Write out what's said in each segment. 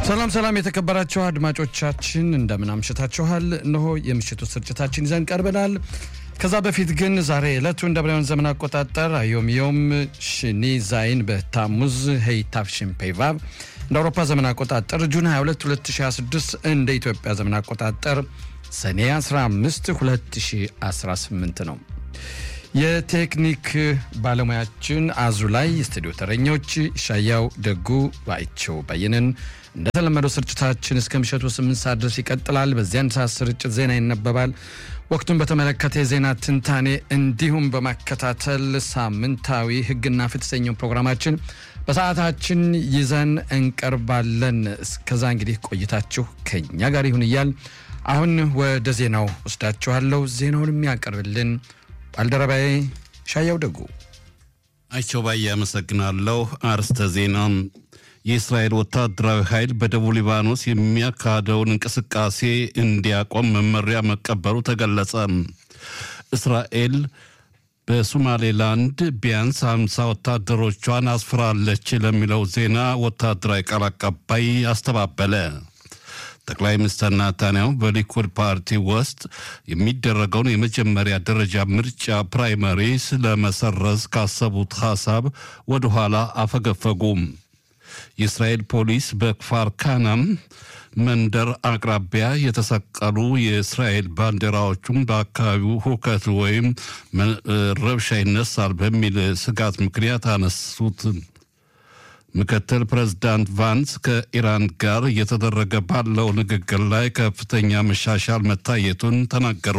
ሰላም ሰላም የተከበራችሁ አድማጮቻችን እንደምን አምሽታችኋል። እነሆ የምሽቱ ስርጭታችን ይዘን ቀርበናል። ከዛ በፊት ግን ዛሬ ዕለቱ እንደ ብራውያን ዘመን አቆጣጠር አዮም ዮም ሽኒ ዛይን በታሙዝ ሄይታፍ ሽምፔቫብ እንደ አውሮፓ ዘመን አቆጣጠር ጁን 22 2026 እንደ ኢትዮጵያ ዘመን አቆጣጠር ሰኔ 15 2018 ነው። የቴክኒክ ባለሙያችን አዙ ላይ የስቱዲዮ ተረኞች ሻያው ደጉ ባይቸው በየነን እንደተለመደው ስርጭታችን እስከ ምሽቱ ስምንት ሰዓት ድረስ ይቀጥላል። በዚያን ሰዓት ስርጭት ዜና ይነበባል። ወቅቱን በተመለከተ የዜና ትንታኔ እንዲሁም በማከታተል ሳምንታዊ ሕግና ፍትህ የተሰኘው ፕሮግራማችን በሰዓታችን ይዘን እንቀርባለን። እስከዛ እንግዲህ ቆይታችሁ ከኛ ጋር ይሁን እያል አሁን ወደ ዜናው ወስዳችኋለሁ። ዜናውን የሚያቀርብልን ባልደረባዬ ሻያው ደጉ። አይቸው ባዬ አመሰግናለሁ። አርስተ ዜና የእስራኤል ወታደራዊ ኃይል በደቡብ ሊባኖስ የሚያካሄደውን እንቅስቃሴ እንዲያቆም መመሪያ መቀበሉ ተገለጸ። እስራኤል በሶማሌላንድ ቢያንስ ሀምሳ ወታደሮቿን አስፍራለች ለሚለው ዜና ወታደራዊ ቃል አቀባይ አስተባበለ። ጠቅላይ ሚኒስትር ናታንያሁ በሊኩድ ፓርቲ ውስጥ የሚደረገውን የመጀመሪያ ደረጃ ምርጫ ፕራይመሪስ ለመሰረዝ ካሰቡት ሀሳብ ወደኋላ አፈገፈጉም። የእስራኤል ፖሊስ በክፋር ካናም መንደር አቅራቢያ የተሰቀሉ የእስራኤል ባንዲራዎቹም በአካባቢው ሁከት ወይም ረብሻ ይነሳል በሚል ስጋት ምክንያት አነሱት። ምክትል ፕሬዝዳንት ቫንስ ከኢራን ጋር እየተደረገ ባለው ንግግር ላይ ከፍተኛ መሻሻል መታየቱን ተናገሩ።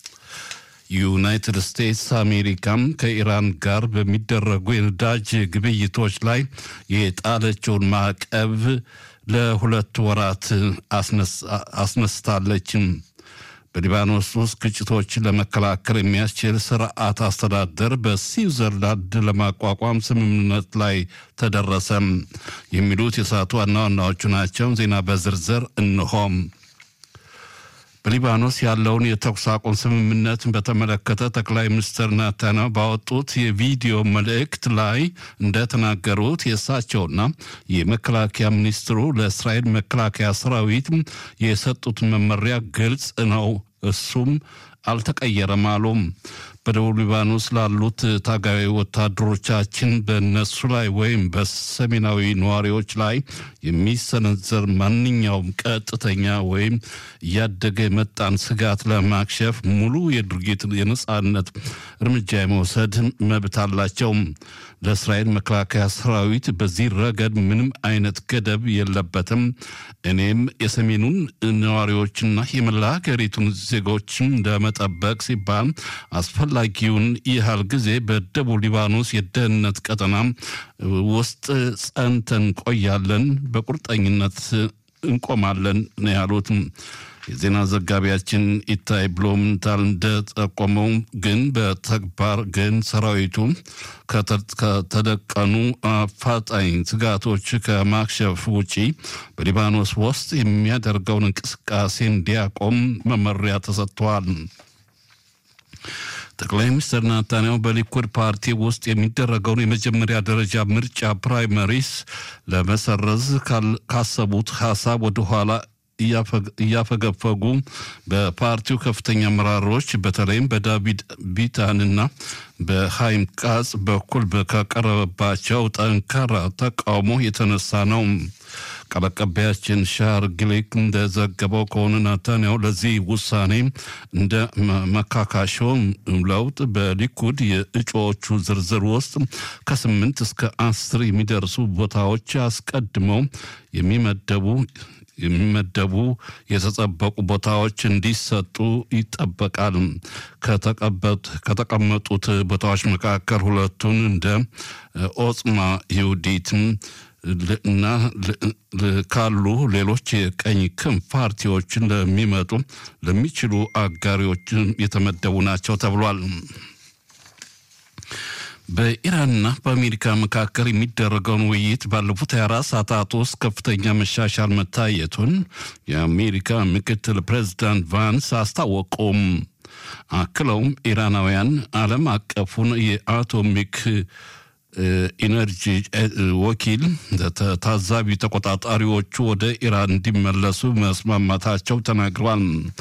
ዩናይትድ ስቴትስ አሜሪካም ከኢራን ጋር በሚደረጉ የነዳጅ ግብይቶች ላይ የጣለችውን ማዕቀብ ለሁለት ወራት አስነስታለች። በሊባኖስ ውስጥ ግጭቶችን ለመከላከል የሚያስችል ስርዓት አስተዳደር በስዊዘርላንድ ለማቋቋም ስምምነት ላይ ተደረሰ። የሚሉት የሰዓቱ ዋና ዋናዎቹ ናቸው። ዜና በዝርዝር እንሆም። በሊባኖስ ያለውን የተኩስ አቁም ስምምነት በተመለከተ ጠቅላይ ሚኒስትር ናታንያሁ ባወጡት የቪዲዮ መልእክት ላይ እንደተናገሩት የእሳቸውና የመከላከያ ሚኒስትሩ ለእስራኤል መከላከያ ሰራዊት የሰጡት መመሪያ ግልጽ ነው፣ እሱም አልተቀየረም አሉም። በደቡብ ሊባኖስ ላሉት ታጋዊ ወታደሮቻችን በእነሱ ላይ ወይም በሰሜናዊ ነዋሪዎች ላይ የሚሰነዘር ማንኛውም ቀጥተኛ ወይም እያደገ የመጣን ስጋት ለማክሸፍ ሙሉ የድርጊት የነጻነት እርምጃ የመውሰድ መብት አላቸው። ለእስራኤል መከላከያ ሰራዊት በዚህ ረገድ ምንም አይነት ገደብ የለበትም። እኔም የሰሜኑን ነዋሪዎችና የመላ ሀገሪቱን ዜጎችን ለመጠበቅ ሲባል አስፈላጊውን ያህል ጊዜ በደቡብ ሊባኖስ የደህንነት ቀጠና ውስጥ ጸንተን ቆያለን፣ በቁርጠኝነት እንቆማለን ነው ያሉት። የዜና ዘጋቢያችን ኢታይ ብሎምንታል እንደጠቆመው ግን በተግባር ግን ሰራዊቱ ከተደቀኑ አፋጣኝ ስጋቶች ከማክሸፍ ውጪ በሊባኖስ ውስጥ የሚያደርገውን እንቅስቃሴ እንዲያቆም መመሪያ ተሰጥቷል። ጠቅላይ ሚኒስትር ናታንያሁ በሊኩድ ፓርቲ ውስጥ የሚደረገውን የመጀመሪያ ደረጃ ምርጫ ፕራይመሪስ ለመሰረዝ ካሰቡት ሀሳብ ወደኋላ እያፈገፈጉ በፓርቲው ከፍተኛ አመራሮች በተለይም በዳቪድ ቢታንና በሃይም ቃጽ በኩል ከቀረበባቸው ጠንካራ ተቃውሞ የተነሳ ነው። ቃል አቀባያችን ሻር ግሌክ እንደዘገበው ከሆነ ናታንያሁ ለዚህ ውሳኔ እንደ መካካሾ ለውጥ በሊኩድ የእጩዎቹ ዝርዝር ውስጥ ከስምንት እስከ አስር የሚደርሱ ቦታዎች አስቀድመው የሚመደቡ የሚመደቡ የተጠበቁ ቦታዎች እንዲሰጡ ይጠበቃል። ከተቀመጡት ቦታዎች መካከል ሁለቱን እንደ ኦጽማ ይሁዲት እና ካሉ ሌሎች የቀኝ ክንፍ ፓርቲዎችን ለሚመጡ ለሚችሉ አጋሪዎች የተመደቡ ናቸው ተብሏል። በኢራንና በአሜሪካ መካከል የሚደረገውን ውይይት ባለፉት 24 ሰዓታት ውስጥ ከፍተኛ መሻሻል መታየቱን የአሜሪካ ምክትል ፕሬዚዳንት ቫንስ አስታወቁም። አክለውም ኢራናውያን ዓለም አቀፉን የአቶሚክ ኢነርጂ ወኪል ታዛቢ ተቆጣጣሪዎቹ ወደ ኢራን እንዲመለሱ መስማማታቸው ተናግረዋል።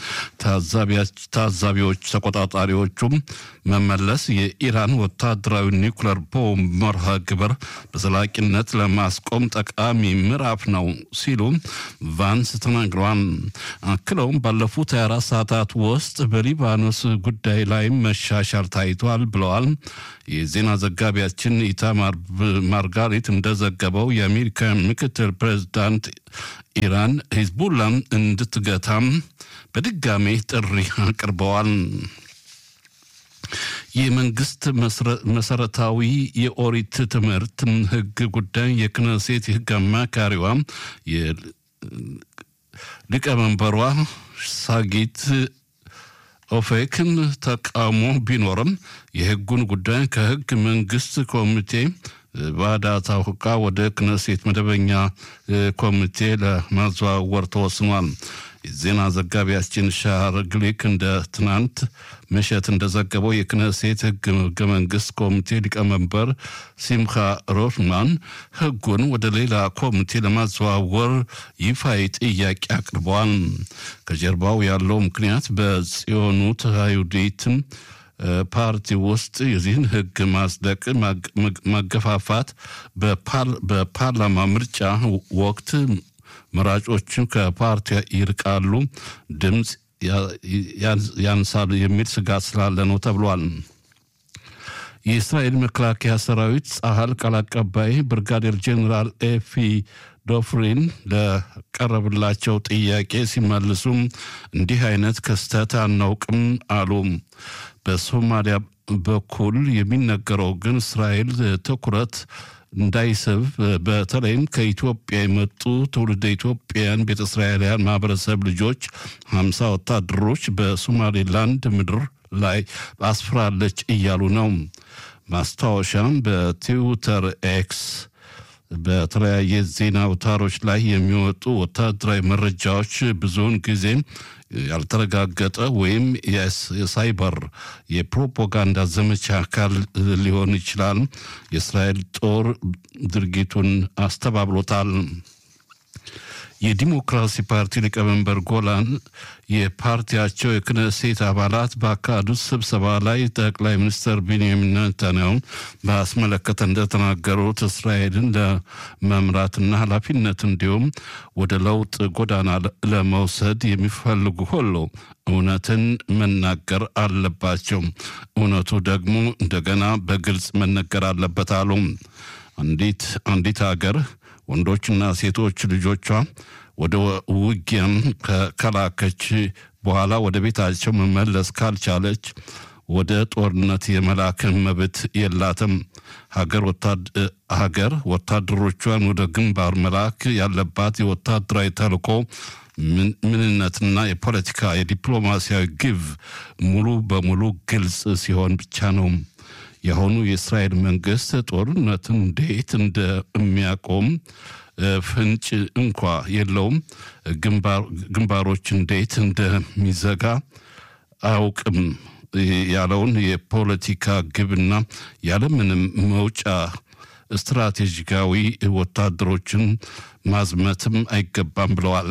ታዛቢዎች ተቆጣጣሪዎቹም መመለስ የኢራን ወታደራዊ ኒውክለር ቦምብ መርሃ ግብር በዘላቂነት ለማስቆም ጠቃሚ ምዕራፍ ነው ሲሉ ቫንስ ተናግረዋል። አክለውም ባለፉት 24 ሰዓታት ውስጥ በሊባኖስ ጉዳይ ላይ መሻሻል ታይቷል ብለዋል። የዜና ዘጋቢያችን ኢታማር ማርጋሪት እንደዘገበው የአሜሪካ ምክትል ፕሬዚዳንት ኢራን ሂዝቡላን እንድትገታም በድጋሜ ጥሪ አቅርበዋል። የመንግስት መሰረታዊ የኦሪት ትምህርት ህግ ጉዳይ የክነሴት የህግ አማካሪዋ ሊቀመንበሯ ሳጊት ኦፌክን ተቃውሞ ቢኖርም የህጉን ጉዳይ ከህግ መንግስት ኮሚቴ ባዳታ ሁቃ ወደ ክነሴት መደበኛ ኮሚቴ ለማዘዋወር ተወስኗል። የዜና ዘጋቢያችን ሻር ግሊክ እንደ ትናንት ምሽት እንደዘገበው የክነሴት ህገ መንግስት ኮሚቴ ሊቀመንበር ሲምካ ሮትማን ህጉን ወደ ሌላ ኮሚቴ ለማዘዋወር ይፋዊ ጥያቄ አቅርበዋል። ከጀርባው ያለው ምክንያት በጽዮኑ አይሁዲትም ፓርቲ ውስጥ የዚህን ህግ ማጽደቅ ማገፋፋት በፓርላማ ምርጫ ወቅት መራጮቹ ከፓርቲ ይርቃሉ፣ ድምፅ ያንሳሉ የሚል ስጋት ስላለ ነው ተብሏል። የእስራኤል መከላከያ ሰራዊት ጸሀል ቃል አቀባይ ብርጋዴር ጄኔራል ኤፊ ዶፍሪን ለቀረብላቸው ጥያቄ ሲመልሱም እንዲህ አይነት ክስተት አናውቅም አሉ። በሶማሊያ በኩል የሚነገረው ግን እስራኤል ትኩረት እንዳይስብ በተለይም ከኢትዮጵያ የመጡ ትውልደ ኢትዮጵያውያን ቤተ እስራኤላውያን ማህበረሰብ ልጆች ሀምሳ ወታደሮች በሶማሌላንድ ምድር ላይ አስፍራለች እያሉ ነው። ማስታወሻም በትዊተር ኤክስ በተለያየ ዜና አውታሮች ላይ የሚወጡ ወታደራዊ መረጃዎች ብዙውን ጊዜ ያልተረጋገጠ ወይም የሳይበር የፕሮፓጋንዳ ዘመቻ አካል ሊሆን ይችላል። የእስራኤል ጦር ድርጊቱን አስተባብሎታል። የዲሞክራሲ ፓርቲ ሊቀመንበር ጎላን የፓርቲያቸው የክነሴት አባላት ባካሄዱት ስብሰባ ላይ ጠቅላይ ሚኒስትር ቢንያሚን ኔታንያሁን ባስመለከተ እንደተናገሩት እስራኤልን ለመምራትና ኃላፊነት እንዲሁም ወደ ለውጥ ጎዳና ለመውሰድ የሚፈልጉ ሁሉ እውነትን መናገር አለባቸው። እውነቱ ደግሞ እንደገና በግልጽ መነገር አለበት አሉ። አንዲት አንዲት ሀገር ወንዶችና ሴቶች ልጆቿ ወደ ውጊያም ከላከች በኋላ ወደ ቤታቸው መመለስ ካልቻለች ወደ ጦርነት የመላክ መብት የላትም። ሀገር ወታደሮቿን ወደ ግንባር መላክ ያለባት የወታደራዊ ተልዕኮ ምንነትና የፖለቲካ የዲፕሎማሲያዊ ግብ ሙሉ በሙሉ ግልጽ ሲሆን ብቻ ነው። የአሁኑ የእስራኤል መንግስት ጦርነትን እንዴት እንደሚያቆም ፍንጭ እንኳ የለውም። ግንባሮች እንዴት እንደሚዘጋ አያውቅም ያለውን የፖለቲካ ግብና ያለምንም መውጫ ስትራቴጂካዊ ወታደሮችን ማዝመትም አይገባም ብለዋል።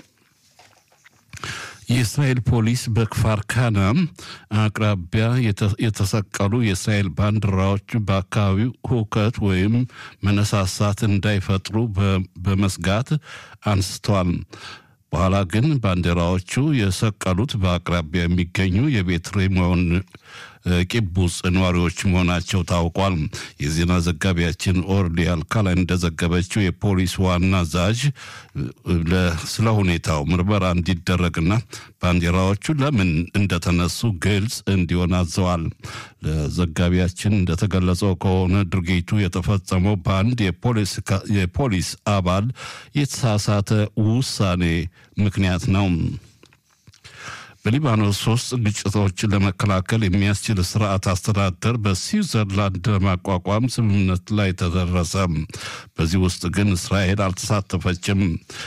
የእስራኤል ፖሊስ በክፋር ካና አቅራቢያ የተሰቀሉ የእስራኤል ባንዲራዎች በአካባቢው ሁከት ወይም መነሳሳት እንዳይፈጥሩ በመስጋት አንስተዋል። በኋላ ግን ባንዲራዎቹ የሰቀሉት በአቅራቢያ የሚገኙ የቤት ሬሞን ቂቡጽ ነዋሪዎች መሆናቸው ታውቋል። የዜና ዘጋቢያችን ኦርሊ አልካላይ እንደዘገበችው የፖሊስ ዋና አዛዥ ስለ ሁኔታው ምርመራ እንዲደረግና ባንዲራዎቹ ለምን እንደተነሱ ግልጽ እንዲሆን አዘዋል። ለዘጋቢያችን እንደተገለጸው ከሆነ ድርጊቱ የተፈጸመው በአንድ የፖሊስ አባል የተሳሳተ ውሳኔ ምክንያት ነው። በሊባኖስ ውስጥ ግጭቶችን ለመከላከል የሚያስችል ስርዓት አስተዳደር በስዊዘርላንድ ለማቋቋም ስምምነት ላይ ተደረሰ። በዚህ ውስጥ ግን እስራኤል አልተሳተፈችም።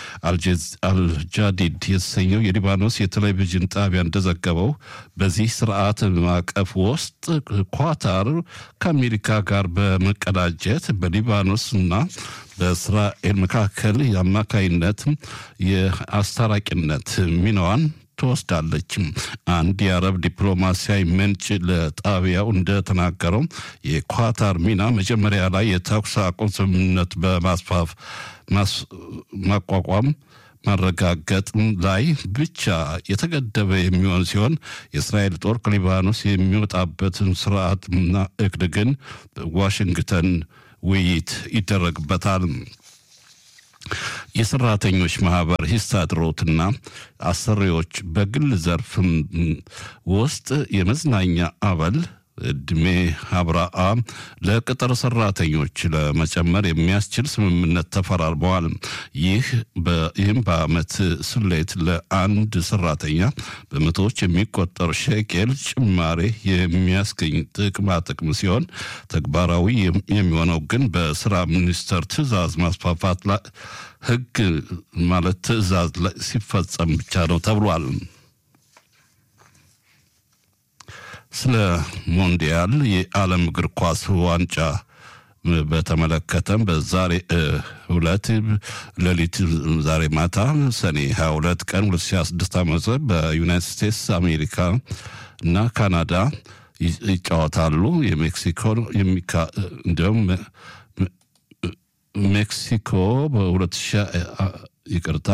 አልጃዲድ የተሰኘው የሊባኖስ የቴሌቪዥን ጣቢያ እንደዘገበው በዚህ ስርዓት ማዕቀፍ ውስጥ ኳታር ከአሜሪካ ጋር በመቀዳጀት በሊባኖስ እና በእስራኤል መካከል የአማካይነት የአስታራቂነት ሚናዋን ትወስዳለች። አንድ የአረብ ዲፕሎማሲያዊ ምንጭ ለጣቢያው እንደተናገረው የኳታር ሚና መጀመሪያ ላይ የተኩስ አቁም ስምምነት በማስፋፍ ማቋቋም ማረጋገጥ ላይ ብቻ የተገደበ የሚሆን ሲሆን የእስራኤል ጦር ከሊባኖስ የሚወጣበትን ስርዓትና እቅድ ግን ዋሽንግተን ውይይት ይደረግበታል። የሰራተኞች ማህበር ሂስታድሮትና አሰሪዎች በግል ዘርፍ ውስጥ የመዝናኛ አበል እድሜ አብራአ ለቅጥር ሰራተኞች ለመጨመር የሚያስችል ስምምነት ተፈራርመዋል። ይህ ይህም በአመት ስሌት ለአንድ ሰራተኛ በመቶዎች የሚቆጠር ሸቄል ጭማሬ የሚያስገኝ ጥቅማ ጥቅም ሲሆን ተግባራዊ የሚሆነው ግን በስራ ሚኒስቴር ትዕዛዝ ማስፋፋት ህግ ማለት ትዕዛዝ ሲፈጸም ብቻ ነው ተብሏል። ስለ ሞንዲያል የዓለም እግር ኳስ ዋንጫ በተመለከተም በዛሬ ሁለት ሌሊት ዛሬ ማታ ሰኔ 22 ቀን 2026 ዓመት በዩናይትድ ስቴትስ አሜሪካ እና ካናዳ ይጫወታሉ። የሜክሲኮ እንዲሁም ሜክሲኮ በሁለት ሺህ ይቅርታ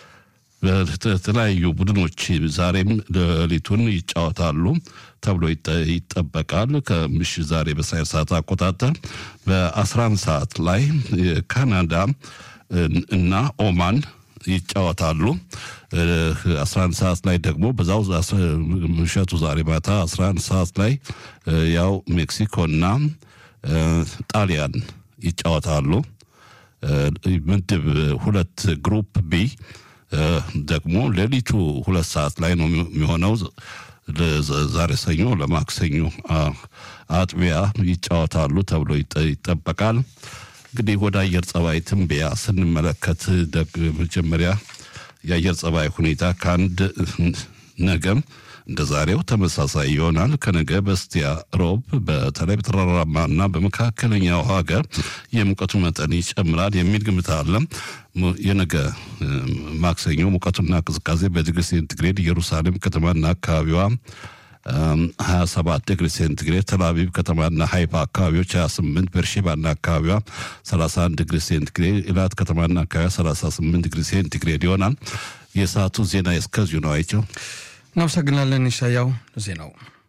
በተለያዩ ቡድኖች ዛሬም ሌሊቱን ይጫወታሉ ተብሎ ይጠበቃል። ከምሽት ዛሬ በሳይር ሰዓት አቆጣጠር በ11 ሰዓት ላይ ካናዳ እና ኦማን ይጫወታሉ። 11 ሰዓት ላይ ደግሞ በዛው ምሸቱ ዛሬ ማታ 11 ሰዓት ላይ ያው ሜክሲኮና ጣሊያን ይጫወታሉ። ምድብ ሁለት ግሩፕ ቢ ደግሞ ሌሊቱ ሁለት ሰዓት ላይ ነው የሚሆነው። ዛሬ ሰኞ ለማክሰኞ አጥቢያ ይጫወታሉ ተብሎ ይጠበቃል። እንግዲህ ወደ አየር ጸባይ ትንበያ ስንመለከት ደግ መጀመሪያ የአየር ጸባይ ሁኔታ ከአንድ ነገም እንደ ዛሬው ተመሳሳይ ይሆናል። ከነገ በስቲያ ሮብ በተለይ በተራራማና በመካከለኛው ሀገር የሙቀቱ መጠን ይጨምራል የሚል ግምት አለ። የነገ ማክሰኞ ሙቀቱና ቅዝቃዜ በዲግሪ ሴንቲግሬድ ኢየሩሳሌም ከተማና አካባቢዋ 27 ዲግሪ ሴንቲግሬድ፣ ተልአቪቭ ከተማና ሃይፋ አካባቢዎች 28፣ ቤርሼባና አካባቢዋ 31 ዲግሪ ሴንቲግሬድ፣ ኢላት ከተማና አካባቢዋ 38 ዲግሪ ሴንቲግሬድ ይሆናል። የሰዓቱ ዜና እስከዚሁ ነው። አይቸው እናመሰግናለን። ይሻያው ዜናው